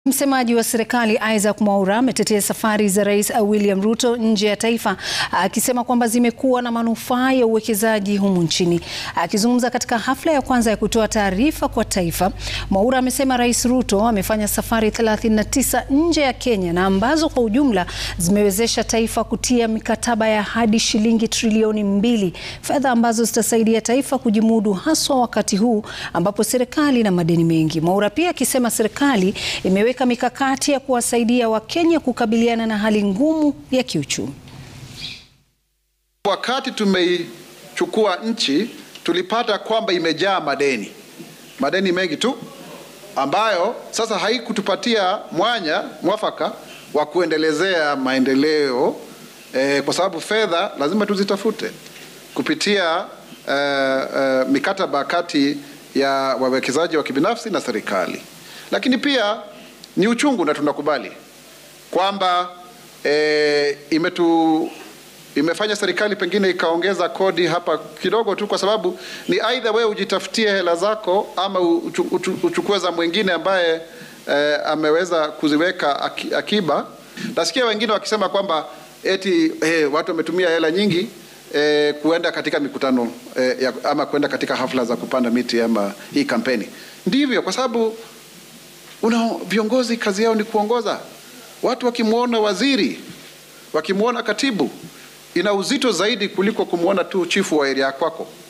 Msemaji wa serikali Isaac Mwaura ametetea safari za Rais William Ruto nje ya taifa akisema kwamba zimekuwa na manufaa ya uwekezaji humu nchini. Akizungumza katika hafla ya kwanza ya kutoa taarifa kwa taifa, Mwaura amesema Rais Ruto amefanya safari 39 nje ya Kenya na ambazo kwa ujumla zimewezesha taifa kutia mikataba ya hadi shilingi trilioni mbili, fedha ambazo zitasaidia taifa kujimudu haswa wakati huu ambapo serikali ina madeni mengi. Mwaura pia akisema serikali imeweka mikakati ya kuwasaidia Wakenya kukabiliana na hali ngumu ya kiuchumi. Wakati tumeichukua nchi tulipata kwamba imejaa madeni, madeni mengi tu, ambayo sasa haikutupatia mwanya mwafaka wa kuendelezea maendeleo eh, kwa sababu fedha lazima tuzitafute kupitia eh, eh, mikataba kati ya wawekezaji wa kibinafsi na serikali, lakini pia ni uchungu na tunakubali kwamba e, imetu imefanya serikali pengine ikaongeza kodi hapa kidogo tu, kwa sababu ni aidha wewe ujitafutie hela zako ama uchu, uchu, uchukue za mwingine ambaye e, ameweza kuziweka akiba. Nasikia wengine wakisema kwamba eti hey, watu wametumia hela nyingi e, kuenda katika mikutano e, ya, ama kuenda katika hafla za kupanda miti ama hii kampeni. Ndivyo, kwa sababu una viongozi kazi yao ni kuongoza watu. Wakimwona waziri, wakimwona katibu, ina uzito zaidi kuliko kumwona tu chifu wa area kwako.